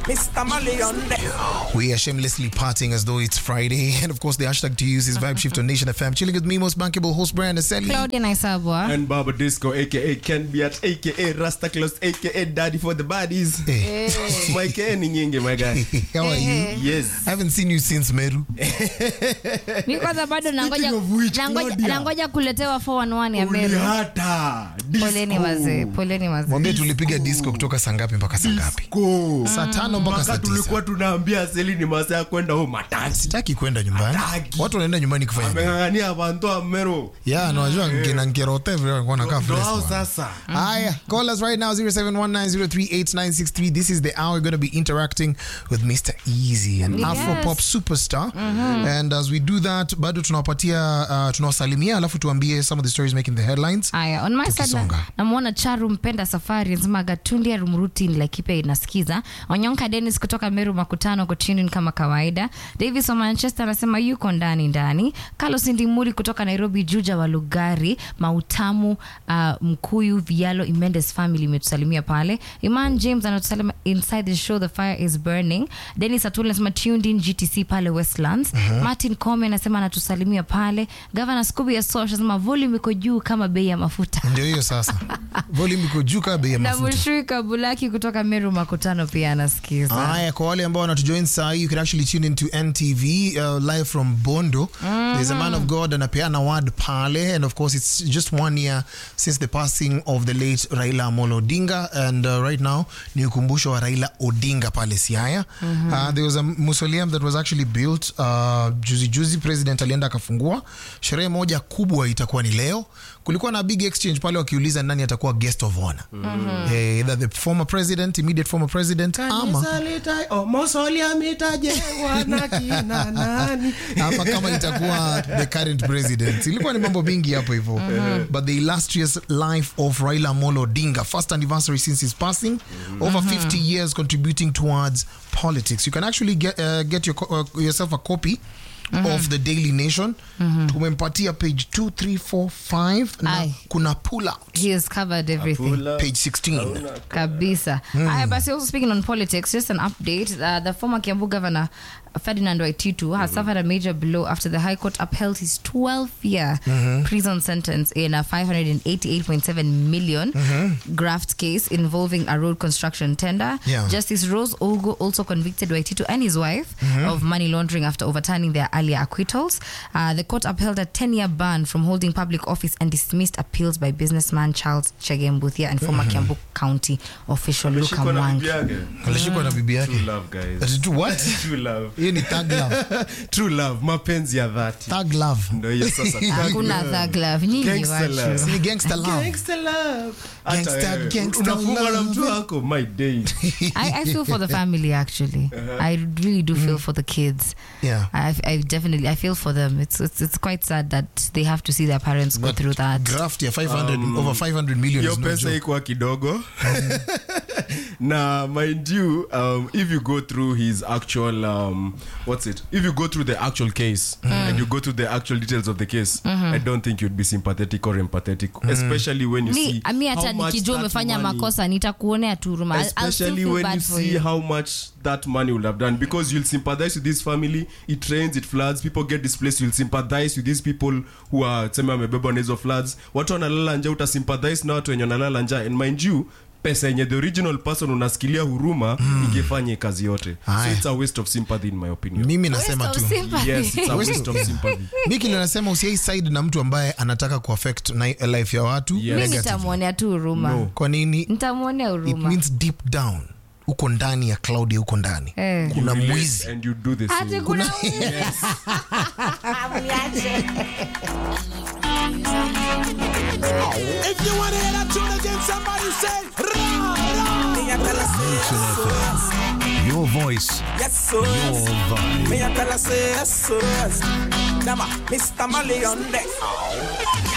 Mr. Malion. We are shamelessly partying as though it's Friday. And of course, the hashtag to use is Vibe Shift on Nation FM. Chilling with me, most bankable host, Brian Aseli. Claudia Naisabwa. And Baba Disco, aka Ken Biat, aka Rasta Claus, aka Daddy for the Baddies. Hey, My Ken Nyingi, my guy. how are you? Yes. I haven't seen you since Meru. Mi kwanza bado nangoja, of which, nangoja, Claudia. nangoja kuletewa 411 ya Meru. Ulihata. Poleni wazee, poleni wazee. Mwambie tulipiga disco kutoka saa ngapi mpaka saa ngapi? Disco. Saa tano mpaka saa Mpaka tulikuwa tisa. tunaambia Seli ni masaa ya kwenda home matasi. Sitaki kwenda nyumbani. Hataki. Watu wanaenda nyumbani kufanya nini? Ameng'ang'ania bantu Amero. Yeah, no, najua nkina nkerote vile walikuwa wanakaa Ndo fresh. hao man. sasa. Aya, call us right now 0719038963. This is the hour we're going to be interacting with Mr. Easy, an Yes. Afro pop superstar. And as we do that, bado tunawapatia uh, tunawasalimia alafu tuambie some of the stories making the headlines. Aya, on my side Tukisonga. na- namwona Charu Mpenda Safari anasema Gatundi ya Rumruti Laikipia inasikiza. Onyonka Dennis kutoka Meru Makutano Kochini kama kawaida. Davis wa Manchester anasema yuko ndani ndani. Carlos Ndimuri kutoka Nairobi Juja wa Lugari Mautamu uh, Mkuyu Vialo Imendes family imetusalimia pale. Iman James anatusalima inside the show the fire is burning. Dennis Atuli anasema tuned in GTC pale Westlands. Martin Kome anasema anatusalimia pale. Governor Scooby ya Sosh anasema volume iko juu kama bei ya mafuta. Ndio hiyo sasa. Volume iko juu kama bei ya na mafuta. Mushui Kabulaki kutoka Meru Makutano pia anasikiza. Haya, kwa wale ambao wanatujoin saa hii, you can actually tune into NTV uh, live from Bondo. There's a man of God anapeana word pale, and of course it's just one year since the passing of the late Raila Amolo Odinga, and uh, right now ni ukumbusho wa Raila Odinga pale Siaya. Uh, there was a mausoleum that was actually built uh, juzi juzi, president alienda akafungua. Sherehe moja kubwa itakuwa ni leo. Kulikuwa na big exchange pale wakiuliza nani atakuwa guest of honor. Eh, either the former president, immediate former president ama Kanisa lita- oh, mausoleum itajengwa na kina nani? ama kama itakuwa the current president ilikuwa ni mambo mingi hapo hivyo but the illustrious life of raila molo odinga first anniversary since his passing over 50 years contributing towards politics you can actually get, uh, get your, co- uh, yourself a copy of the daily nation tumempatia page 2345 na Aye. kuna pull out He has covered everything. Pull up. page 16 Kabisa. Aya basi also speaking on politics, just an update. Uh, the former Kiambu governor Ferdinand Waititu has suffered a major blow after the High Court upheld his 12-year prison sentence in a 588.7 million graft case involving a road construction tender. Yeah. Justice Rose Ogo also convicted Waititu and his wife of money laundering after overturning their earlier acquittals. Uh, the court upheld a 10-year ban from holding public office and dismissed appeals by businessman Charles Chegembuthia and former Kiambu County official Luka Ameshikwa na bibi Mwangi. yake. alishikwa na bibi True yake love, guys. Ati tu what True love. hiyo ni thug love True love, mapenzi ya dhati. thug love Ndo hiyo sasa. Hakuna thug love. Nyinyi Gangster love. watu. ni gangster love Gangster love. Hata Gangster- wewe, gangster unafungwa na love. mtu wako my day I, I feel for the family actually. I really do feel for the kids. yeah I, I definitely I feel for them. It's, it's it's quite sad that they have to see their parents go But through that. graft ya 500 over 500 million hiyo is no pesa joke. ikuwa kidogo na mind you um, if you go through his actual um, what's it if you go through the actual case and you go through the actual details of the case i don't think you'd be sympathetic or empathetic especially when you mi see mi how hata much nikijua that umefanya money- makosa nitakuonea tu huruma. I'll- I'll still especially feel when bad you for see you. how much that money will have done because you'll sympathize with this family it rains it floods people get displaced you'll sympathize with these people who are sema wamebebwa na hizo floods watu wanalala nja utasympathize na watu wenye wanalala nja and mind you pesa yenye the original person unasikilia huruma ingefanya hii kazi yote so Aya. it's a waste of sympathy in my opinion mimi nasema Waste tu of sympathy. yes it's a waste of sympathy mi kile nasema usiai side na mtu ambaye anataka kuaffect na life ya watu Yes. mi negative. nitamwonea tu huruma No. kwa nini nitamwonea it huruma means deep down uko ndani ya cloud ya uko ndani Eh. kuna You relate mwizi and you do the Ati same kuna If you want to hear that tune again, somebody say, rah, rah. Me a tell her say, Nation FM. Your voice, yes, so your yes. vibe. Me a tell her say, yes, so yes. Dama, Mr. Malion,